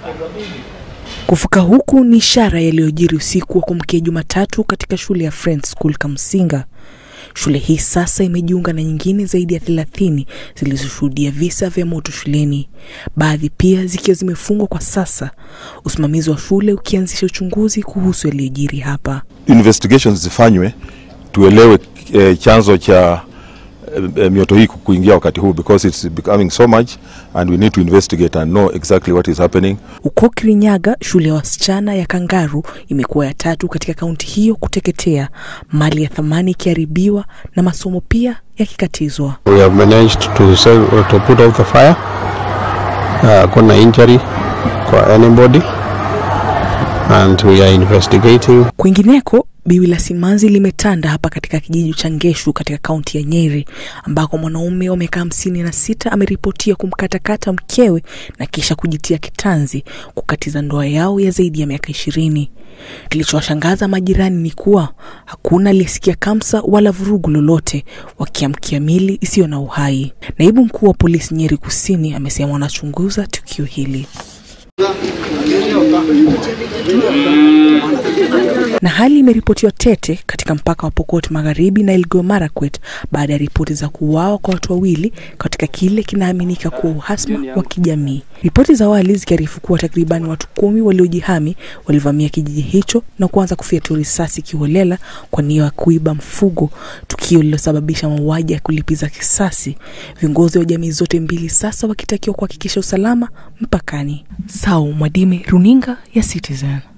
Kufuka huku ni ishara yaliyojiri usiku wa kuamkia Jumatatu katika shule ya Friends School Kamsinga. Shule hii sasa imejiunga na nyingine zaidi ya thelathini zilizoshuhudia visa vya moto shuleni, baadhi pia zikiwa zimefungwa kwa sasa, usimamizi wa shule ukianzisha uchunguzi kuhusu yaliyojiri hapa. investigations zifanywe tuelewe eh, chanzo cha eh, eh, mioto hii kuingia wakati huu because it's becoming so much and we need to investigate and know exactly what is happening Huko Kirinyaga, shule ya wasichana ya Kangaru imekuwa ya tatu katika kaunti hiyo kuteketea, mali ya thamani ikiharibiwa na masomo pia yakikatizwa. We have managed to save, to put out the fire. Uh, kuna injury kwa anybody and we are investigating. Kwingineko, biwi la simanzi limetanda hapa katika kijiji cha Ngeshu katika kaunti ya Nyeri, ambako mwanaume wa miaka hamsini na sita ameripotia kumkatakata mkewe na kisha kujitia kitanzi kukatiza ndoa yao ya zaidi ya miaka ishirini. Kilichowashangaza majirani ni kuwa hakuna aliyesikia kamsa wala vurugu lolote, wakiamkia mili isiyo na uhai. Naibu mkuu wa polisi Nyeri Kusini amesema wanachunguza tukio hili. na hali imeripotiwa tete katika mpaka wa Pokot Magharibi na Elgeyo Marakwet baada ya ripoti za kuuawa kwa watu wawili katika kile kinaaminika kuwa uhasama wa kijamii. Ripoti za awali zikiarifu kuwa takribani watu kumi waliojihami walivamia kijiji hicho na kuanza kufyatua risasi kiholela kwa nia ya kuiba mfugo, tukio lililosababisha mauaji ya kulipiza kisasi. Viongozi wa jamii zote mbili sasa wakitakiwa kuhakikisha usalama mpakani. Sau Mwadime, runinga ya Citizen.